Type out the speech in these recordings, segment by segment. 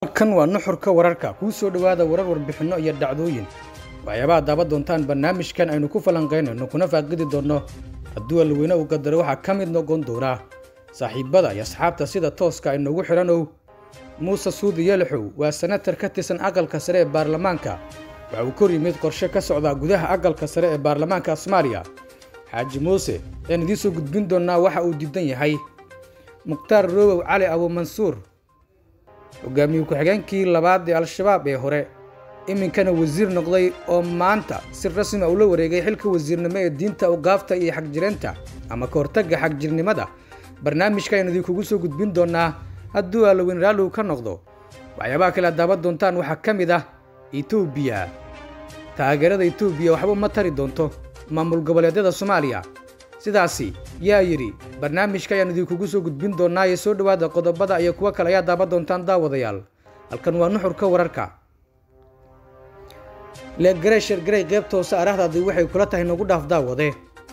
kan waa nuxurka wararka kuu soo dhowaada warar warbixinno iyo dhacdooyin waxyaabaha daaban doontaan barnaamijkan aynu ku falanqaynayno kuna faaqidi doonno hadduu alweyne uu qadaro waxaa ka mid noqon doonaa saaxiibada iyo asxaabta sida tooska inoogu xidhanow muuse suudi yelixow waa senatar ka tirsan aqalka sare ee baarlamaanka waxa uu kor yimid qorshe ka socdaa gudaha aqalka sare ee baarlamaanka soomaaliya xaaji muuse ayaan idiin soo gudbin doonnaa waxa uu diidan yahay mukhtaar roobow cali abuumansuur hogaamiye ku-xigeenkii labaad ee al-shabaab ee hore iminkana wasiir noqday oo maanta si rasmi ula wareegay xilka wasiirnimo ee diinta ugaafta iyo xagjireenta ama ka hortagga xagjirnimada barnaamijka aynu idinkugu soo gudbin doonnaa hadduu alloweyn raalligu ka noqdo waxyaabaha kale ad daaban doontaan waxaa ka mid ah etoobiya taageerada etoobiya waxba uma tari doonto maamul goboleedyada soomaaliya sidaasi yaa yidhi barnaamijka ayaan idinkugu soo gudbin doonnaa ee soo dhowaada qodobada iyo kuwo kale ayaa daaban doontaan daawadayaal halkan waa nuxurka wararka leeggarey shargarey qaybta hoose arahdaadii waxay kula tahay nagu dhaaf daawade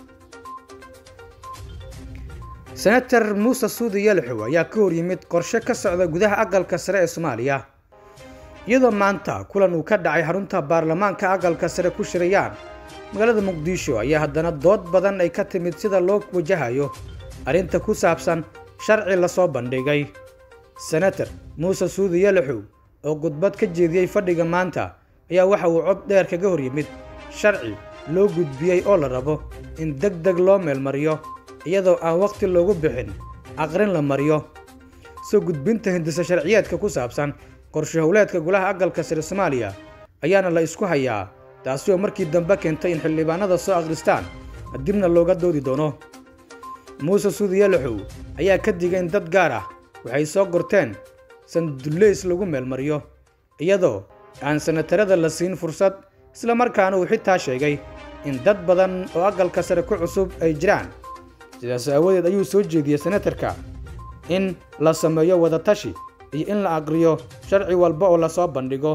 senatar muuse suudi yelixow ayaa ka hor yimid qorshe ka socda gudaha aqalka sare ee soomaaliya iyadoo maanta kulan uu ka dhacay xarunta baarlamaanka aqalka sare ku shirayaan magaalada muqdisho ayaa haddana dood badan ay ka timid sida loo wajahayo arrinta ku saabsan sharci lasoo bandhigay senatar muuse suudi yelixow oo khudbad ka jeediyey fadhiga maanta ayaa waxa uu cod dheer kaga hor yimid sharci loo gudbiyey oo la rabo in deg deg loo meelmariyo iyadoo aan wakhti loogu bixin aqrin la mariyo soo gudbinta hindisa sharciyeedka ku saabsan qorshe howleedka golaha aqalka sare soomaaliya ayaana la isku hayaa taasi oo markii dambe keentay in xildhibaanada soo akhristaan dibna looga doodi doono muuse suudi yelixow ayaa ka digay in dad gaar ah waxay soo gorteen sandullays lagu meelmariyo iyadoo aan sanatarada la siin fursad isla markaana uu xitaa sheegay in dad badan oo aqalka sare ku cusub ay jiraan sidaas aawadeed ayuu soo jeediyey senatarka in la sameeyo wadatashi iyo in la aqriyo sharci walba oo lasoo bandhigo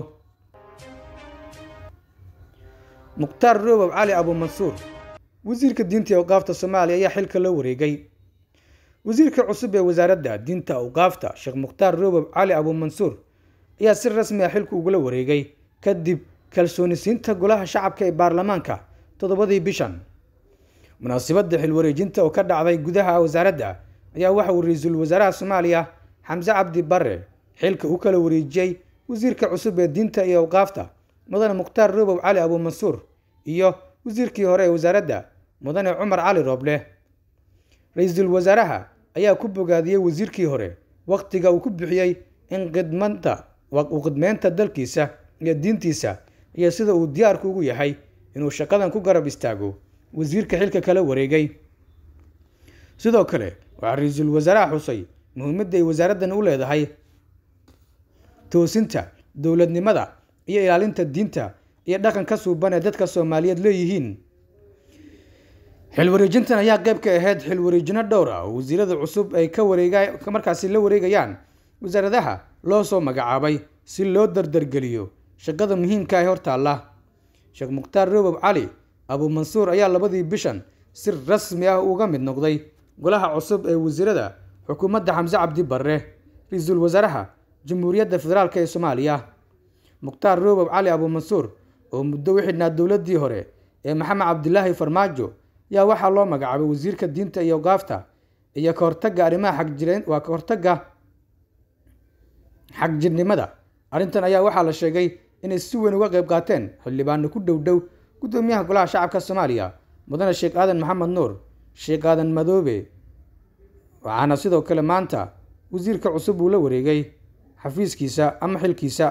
mukhtaar roobow cali abuumansuur wasiirka diinta ee awqaafta soomaaliya ayaa xilka loo wareegay wasiirka cusub ee wasaaradda diinta awqaafta sheekh mukhtaar roobow cali abuumansuur ayaa si rasmi ah xilka ugula wareegay kadib kalsoonisiinta golaha shacabka ee baarlamaanka toddobadii bishan munaasabadda xilwareejinta oo ka dhacday gudaha wasaaradda ayaa waxa uu ra-iisul wasaaraha soomaaliya xamse cabdi barre xilka u kala wareejiyey wasiirka cusub ee diinta iyo awqaafta mudane mukhtaar roobow cali abuumansuur iyo wasiirkii hore ee wasaaradda mudane cumar cali rooble ra-iisul wasaaraha ayaa ku bogaadiyey wasiirkii hore wakhtiga uu ku bixiyey in khidmanta u khidmeynta dalkiisa iyo diintiisa iyo sida uu diyaarku ugu yahay inuu shaqadan ku garab istaago wasiirka xilka kala wareegay sidoo kale waxaa ra-iisul wasaaraha xusay muhiimadda ay wasaaraddan u leedahay toosinta dowladnimada iyo ilaalinta diinta iyo dhaqanka suuban ee dadka soomaaliyeed leeyihiin xilwareejintan ayaa qayb ka ahayd xilwareejino dhowr ah oo wasiirada cusub ay ka wareega markaasi la wareegayaan wasaaradaha loo soo magacaabay si loo dardargeliyo shaqada muhiimka ee hortaalla sheekh mukhtaar roobow cali abuumansuur ayaa labadii bishan si rasmi ah uga mid noqday golaha cusub ee wasiirada xukuumadda xamse cabdi barre ra-iisul wasaaraha jamhuuriyadda federaalk ee soomaaliya mukhtaar roobow cali abuumansuur oo muddo u xidhnaa dowladdii hore ee maxamed cabdilaahi farmaajo ayaa waxaa loo magacaabay wasiirka diinta iyo gaafta iyo ka hortagga arrimaha xagjireen waa ka hortagga xagjirnimada arrintan ayaa waxaa la sheegay inay si weyn uga qayb qaateen xildhibaano ku dhow dhow guddoomiyaha golaha shacabka soomaaliya mudane sheekh aadan maxamed nuur sheekh aadan madoobe waxaana sidoo kale maanta wasiirka cusub uu la wareegay xafiiskiisa ama xilkiisa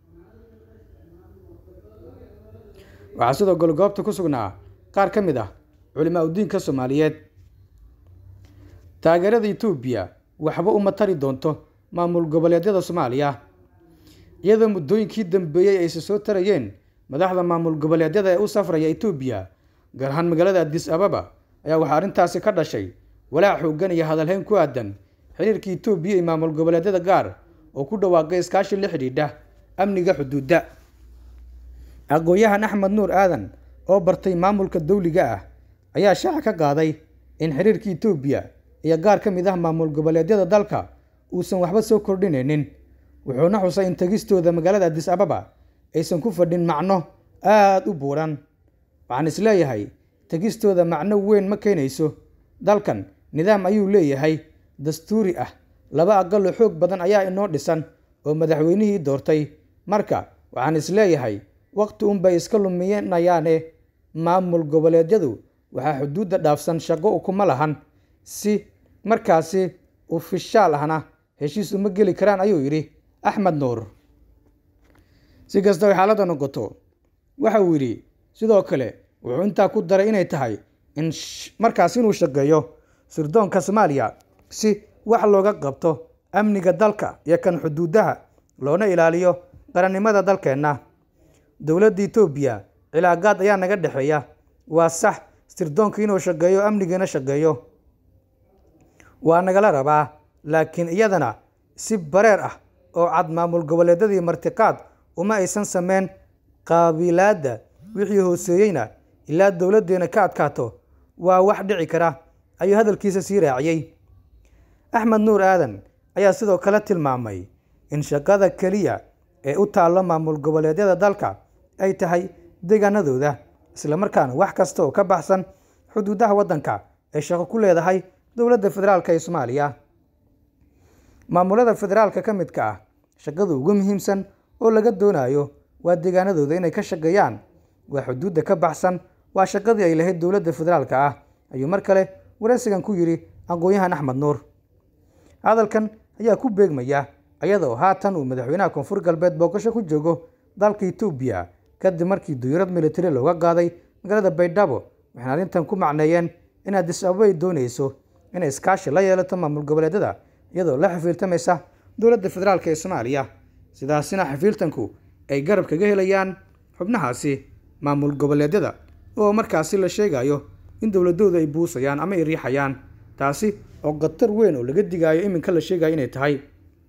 waxaa sidoo kale goobta ku sugnaa qaar ka mid ah culimaa udiinka soomaaliyeed taageerada etoobiya waxba uma tari doonto maamul goboleedyada soomaaliya iyadoo muddooyinkii dambeeyey ayse soo tarayeen madaxda maamul goboleedyada ee u safraya etoobiya gaar ahaan magaalada adis ababa ayaa waxaa arrintaasi ka dhashay walaac xooggan iyo hadalhayn ku aadan xiriirka etoobiya iyo maamul goboleedyada gaar oo ku dhawaaqay iskaashi la xidhiidha amniga xuduudda aqoon-yahan axmed nuur aadan oo bartay maamulka dawliga ah ayaa shaaca ka qaaday in xiriirka etoobiya iyo gaar ka mid ah maamul goboleedyada dalka uusan waxba soo kordhinaynin wuxuuna xusay in tegistooda magaalada adis ababa aysan ku fadhin macno aada u buuran waxaan isleeyahay tegistooda macno weyn ma keenayso dalkan nidaam ayuu leeyahay dastuuri ah laba aqaloo xoog badan ayaa inoo dhisan oo madaxweynihii doortay marka waxaan isleeyahay waqti unbay iska luminayaane maamul goboleedyadu waxaa xuduudda dhaafsan shaqo ukuma lahan si markaasi ufishaal ahna heshiis uma geli karaan ayuu yidhi axmed nuur si kastaba xaaladda noqoto waxa uu yidhi sidoo kale wuxuu intaa ku daray inay tahay in markaas inuu shaqeeyo sirdoonka soomaaliya si wax looga qabto amniga dalka iyo kan xuduudaha loona ilaaliyo qarannimada dalkeenna dowladda etoobiya cilaaqaad ayaa naga dhexeeya waa sax sirdoonka inuu shaqeeyo amnigiina shaqeeyo waa nagala rabaa laakiin iyadana si bareer ah oo cad maamul goboleedyadii martiqaad uma aysan sameyn qaabilaadda wixii hooseeyeyna ilaa dowladdeena ka adkaato waa wax dhici kara ayuu hadalkiisa sii raaciyey axmed nuur aadan ayaa sidoo kale tilmaamay in shaqada keliya ee u taallo maamul goboleedyada dalka ay tahay deegaanadooda islamarkaana wax kasta oo ka baxsan xuduudaha waddanka ay shaqo ku leedahay dowladda federaalk ee soomaaliya maamulada federaalka ka midka ah shaqada ugu muhiimsan oo laga doonayo waa deegaanadooda inay ka shaqeeyaan waa xuduudda ka baxsan waa shaqadii ay lahayd dowladda federaalka ah ayuu mar kale wareysigan ku yidhi aqoon-yahan axmed nuur hadalkan ayaa ku beegmaya iyada oo haatan uu madaxweynaha koonfur galbeed booqasho ku joogo dalka etoobiya kadib markii duyurad militari looga qaaday magaalada baydhabo waxayna arrintan ku macneeyeen in adis ababa ay doonayso inay iskaashi la yeelato maamul goboleedyada iyadoo la xafiiltamaysa dowladda federaalk ee soomaaliya sidaasina xafiiltanku ay garab kaga helayaan xubnahaasi maamul goboleedyada oo markaasi la sheegayo in dowladooda ay buusayaan ama ay riixayaan taasi oo khatar weyn oo laga digaayo iminka la sheegayo inay tahay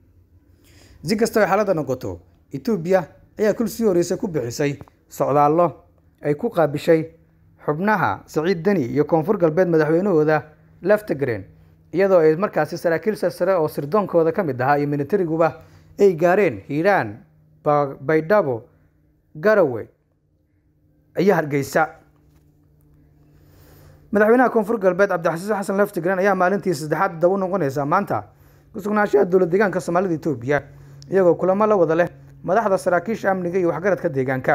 si kastaba xaaladda noqoto etoobiya ayaa kul sii horreysay ku bixisay socdaallo ay ku qaabishay xubnaha saciid deni iyo koonfur galbeed madaxweynahooda leftegren iyadoo ay markaasi saraakiil sarsare oo sirdoonkooda ka mid ahaa iyo militariguba ay gaareen hiiraan baydhabo garawe iyo hargeysa madaxweynaha koonfur galbeed cabdixasiis xasan leftegren ayaa maalintii saddexaad daba u noqonaysa maanta kusugnaanshaha dowlad deegaanka soomaalida etoobiya iyagoo kulamo la wada leh madaxda saraakiisha amniga iyo waxgaradka deegaanka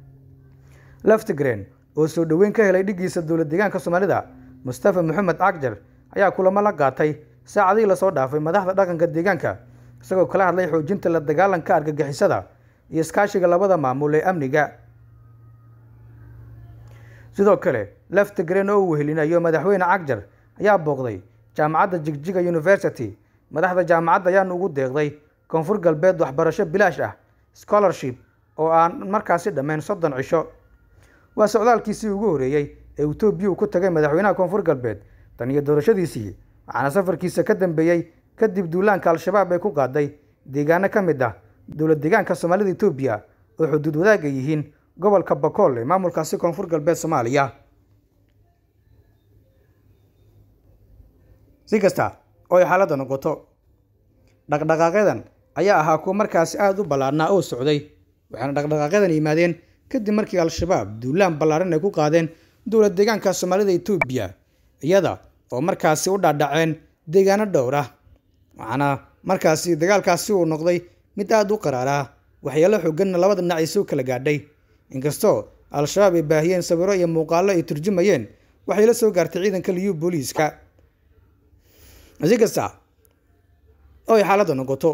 leftegren oo soo dhoweyn ka helay dhiggiisa dowlad deegaanka soomaalida mustafa maxamed cagjar ayaa kulamo la qaatay saacadihii lasoo dhaafay madaxda dhaqanka deegaanka isagoo kala hadlay xoojinta la dagaalanka argagixisada iyo iskaashiga labada maamul ee amniga sidoo kale leftegren oo uu wehelinayo madaxweyne cagjar ayaa booqday jaamacadda jigjiga university madaxda jaamacadda ayaana ugu deeqday koonfur galbeed waxbarasho bilaash ah scholarship oo aan markaasi dhammayn soddon cisho waa socdaalkiisii ugu horreeyey ee etoobiya uu ku tagay madaxweynaha koonfur galbeed tan iyo doorashadiisii waxaana safarkiisa ka dambeeyey kadib duulaanka al-shabaab ay ku qaaday deegaano ka mid ah dowlad deegaanka soomaalida etoobiya oo xuduud wadaag ay yihiin gobolka bakool ee maamulkaasi koonfur galbeed soomaaliya si kasta oo ay xaaladda noqoto dhaqdhaqaaqyadan ayaa ahaa kuwa markaasi aada u ballaarnaa oo socday waxaana dhaqdhaqaaqyadan yimaadeen kadib markii al-shabaab duulaan ballaaran ay ku qaadeen dowlad deegaanka soomaalida etoobiya iyada oo markaasi u dhaadhaceen deegaano dhowr ah waxaana markaasi dagaalkaasi uu noqday mid aada u qaraaraa waxyaalo xooganna labada dhinac ay soo kala gaadhay inkastoo al-shabaab ay baahiyeen sawiro iyo muuqaallo ay turjumayeen waxay la soo gaartay ciidanka liyu booliiska si kasta oo ay xaaladda noqoto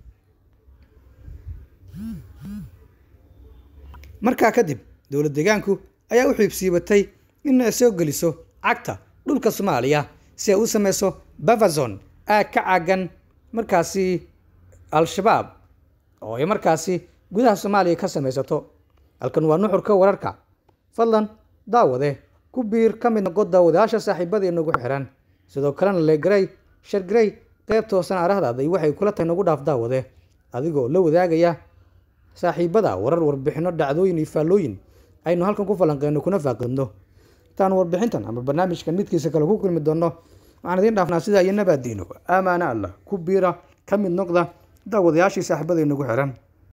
markaa kadib dowlad deegaanku ayaa u xiibsiibatay in ay soo geliso cagta dhulka soomaaliya si ay u sameyso bavazon aag ka caagan markaasi al-shabaab oo ay markaasi gudaha soomaaliya ka samaysato halkan waa nuxurka wararka fadlan daawade ku biir ka mid noqo daawadayaasha saaxiibadii nagu xiran sidoo kalena leegaray shargarey qeybta hoosan arahdaada iyo waxay kula tahay nagu dhaaf daawade adigoo la wadaagaya saaxiibada warar warbixino dhacdooyin iyo faallooyin aynu halkan ku falanqeyno kuna faaqidno intaan warbixintan ama barnaamijkan midkiisa kale ku kulmi doonno waxaan idiin dhaafnaa sidaa iyo nabaadiino aamaana allah ku biira ka mid noqda daawadayaashii saaxiibada inagu xiran